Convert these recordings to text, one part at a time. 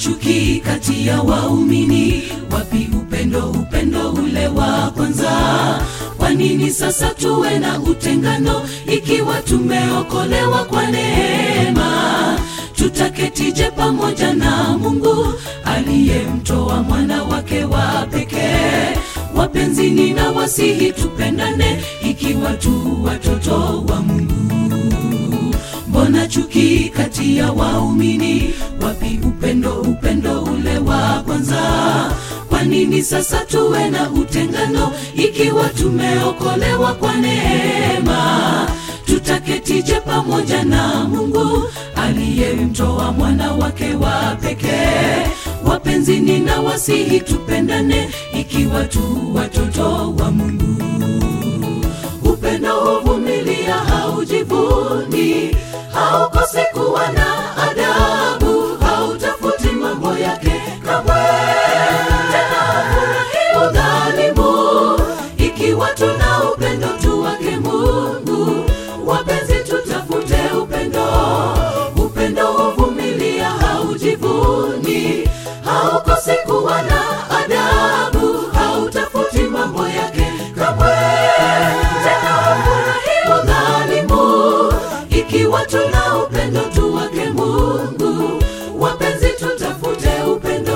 chuki kati ya waumini? Wapi upendo, upendo ule wa kwanza? Kwa nini sasa tuwe na utengano ikiwa tumeokolewa kwa neema? Tutaketije pamoja na Mungu aliyemtoa mwana wake wa pekee? Wapenzi, nina wasihi tupendane ikiwa tu watoto wa Mungu. Mbona chuki kati ya waumini? Wapi upendo, upendo ule wa kwanza? Kwa nini sasa tuwe na utengano ikiwa tumeokolewa kwa neema? Tutaketije pamoja na Mungu aliyemtoa mwana wake wa pekee? Wapenzi, nina wasihi tupendane ikiwa tu watoto wa Mungu. Upendo huvumilia, haujivuni, haukosi kuwa na adabu, hautafuti mambo yake kamwe, tena hafurahi udhalimu. Ikiwa tuna upendo tu wake Mungu, wapenzi, tutafute upendo. Upendo huvumilia, haujivuni, haukosi kuwa na adabu, hautafuti mambo yake kamwe, tena hafurahi udhalimu. Ikiwa tuna upendo tu wake Mungu, wapenzi, tutafute upendo.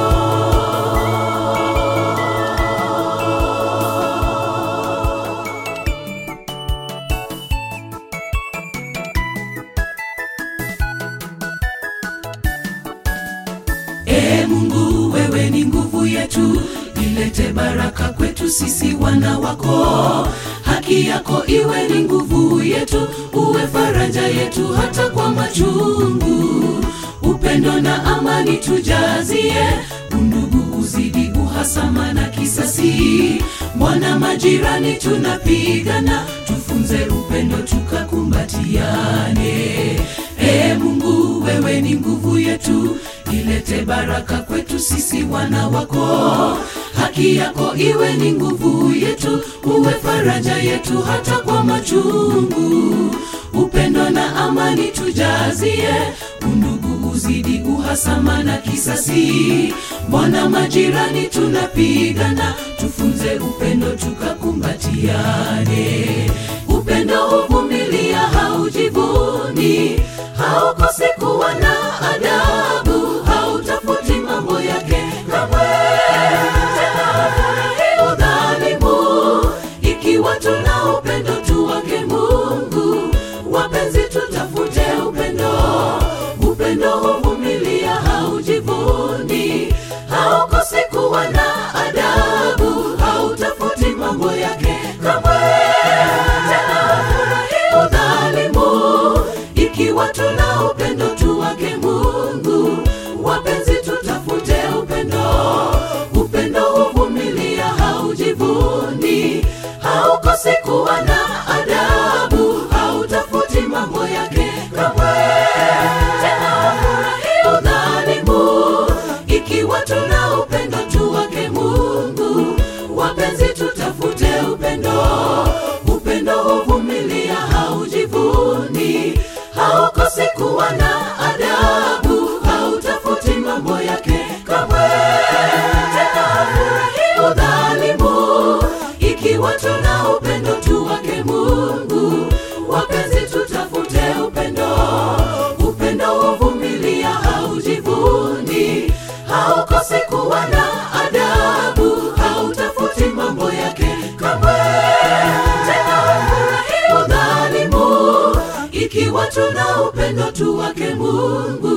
Ee Mungu, wewe ni nguvu yetu, ilete baraka kwetu sisi wana wako. Haki yako iwe ni nguvu yetu, uwe faraja yetu hata kwa machungu. Upendo na amani tujazie, undugu uzidi, uhasama na kisasi. Mbona majirani tunapigana? Tufunze upendo tukakumbatiane. Ee Mungu, wewe ni nguvu yetu, ilete baraka kwetu sisi wana wako. Haki yako iwe ni nguvu yetu, uwe faraja yetu hata kwa machungu. Upendo na amani tujazie, undugu uzidi, uhasama na kisasi. Mbona majirani tunapigana? Tufunze upendo tukakumbatiane. Upendo huvumilia, haujivuni, haukosi kuwa na adabu, hautafuti mambo yake kamwe, tena hafurahi udhalimu. Ikiwa tuna upendo tu wake Mungu, wapenzi, tutafute upendo. Upendo huvumilia, haujivuni, haukosi kuwa na adabu, hautafuti mambo yake kamwe, tena hafurahi udhalimu. Ikiwa tuna upendo tu wake Mungu, wapenzi, tutafute upendo. Upendo huvumilia, haujivuni, haukosi kuwa na adabu, hautafuti mambo yake kamwe, tena hafurahi udhalimu. Ikiwa tuna upendo tu wake Mungu, wapenzi, tutafute upendo. Upendo huvumilia, haujivuni, haukosi kuwa na adabu, hautafuti mambo yake kamwe, tena hafurahi udhalimu. Ikiwa tuna upendo tu wake Mungu, wapenzi, tutafute upendo. Upendo huvumilia, haujivuni, haukosi kuwa na adabu, hautafuti mambo yake kamwe, tena hafurahi udhalimu. Ikiwa tuna upendo tu wake Mungu,